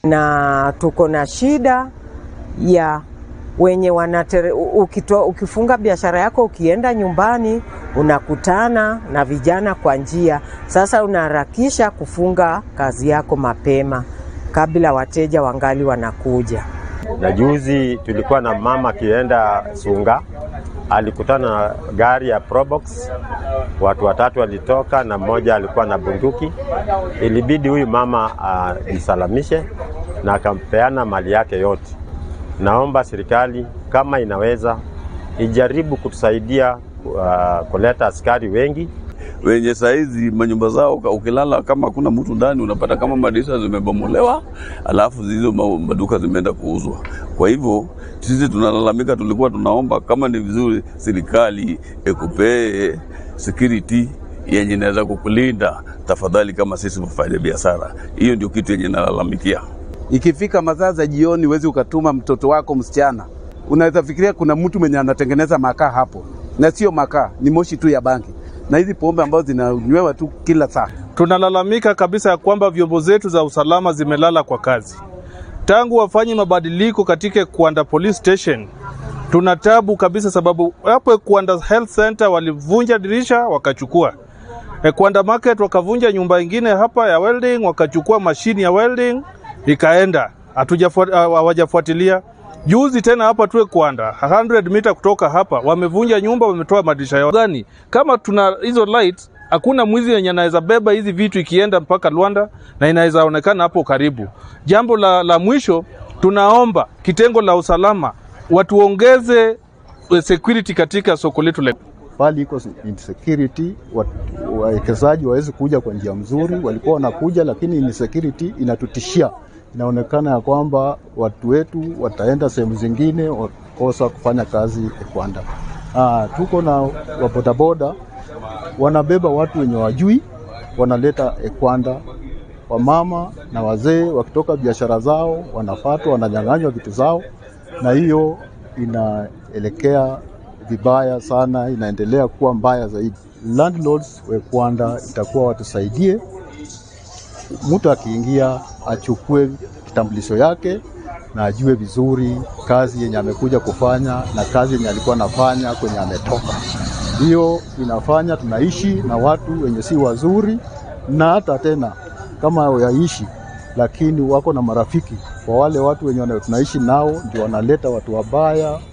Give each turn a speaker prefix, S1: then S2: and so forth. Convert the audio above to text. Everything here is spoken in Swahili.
S1: na tuko na shida ya wenye wanatere, ukito, ukifunga biashara yako ukienda nyumbani unakutana na vijana kwa njia. Sasa unaharakisha kufunga kazi yako mapema kabla wateja wangali wanakuja.
S2: Na juzi tulikuwa na mama akienda Sunga, alikutana na gari ya Probox, watu watatu walitoka na mmoja alikuwa na bunduki. Ilibidi huyu mama ajisalamishe na akampeana mali yake yote. Naomba serikali kama inaweza ijaribu kutusaidia uh, kuleta askari wengi
S3: wenye saizi manyumba zao ukilala kama hakuna mtu ndani unapata kama madirisha zimebomolewa, alafu hizo maduka zimeenda kuuzwa. Kwa hivyo sisi tunalalamika, tulikuwa tunaomba kama ni vizuri serikali ikupee security yenye inaweza kukulinda tafadhali, kama sisi wafanya biashara. Hiyo ndio kitu yenye nalalamikia.
S4: Ikifika masaa za jioni, huwezi ukatuma mtoto wako msichana, unaweza fikiria kuna mtu mwenye anatengeneza makaa hapo, na sio makaa, ni moshi tu ya bangi na hizi pombe ambazo zinanywewa tu kila saa.
S5: Tunalalamika kabisa ya kwamba vyombo zetu za usalama zimelala kwa kazi tangu wafanye mabadiliko katika Kuanda Police Station. Tuna tabu kabisa, sababu hapo Kuanda Health Center walivunja dirisha wakachukua Kuanda Market, wakavunja nyumba ingine hapa ya welding, wakachukua mashini ya welding ikaenda, hawajafuatilia Juzi tena hapa tuwe Kwanda 100 mita kutoka hapa wamevunja nyumba, wametoa madirisha yao gani. Kama tuna hizo light, hakuna mwizi yenye anaweza beba hizi vitu ikienda mpaka Luanda na inaweza onekana hapo karibu. Jambo la, la mwisho tunaomba kitengo la usalama watuongeze security katika soko letu la
S6: pali iko insecurity, wawekezaji wawezi kuja kwa njia mzuri. Walikuwa wanakuja, lakini insecurity inatutishia inaonekana ya kwamba watu wetu wataenda sehemu zingine wakosa kufanya kazi Ekwanda. Ah, tuko na wabodaboda wanabeba watu wenye wajui, wanaleta Ekwanda, wamama na wazee wakitoka biashara zao wanafatwa, wananyang'anywa vitu zao, na hiyo inaelekea vibaya sana, inaendelea kuwa mbaya zaidi. Landlords wa Ekwanda itakuwa watusaidie mtu akiingia achukue kitambulisho yake na ajue vizuri kazi yenye amekuja kufanya na kazi yenye alikuwa anafanya kwenye ametoka. Hiyo inafanya tunaishi na watu wenye si wazuri, na hata tena kama wayaishi, lakini wako na marafiki kwa wale watu wenye tunaishi nao, ndio wanaleta watu wabaya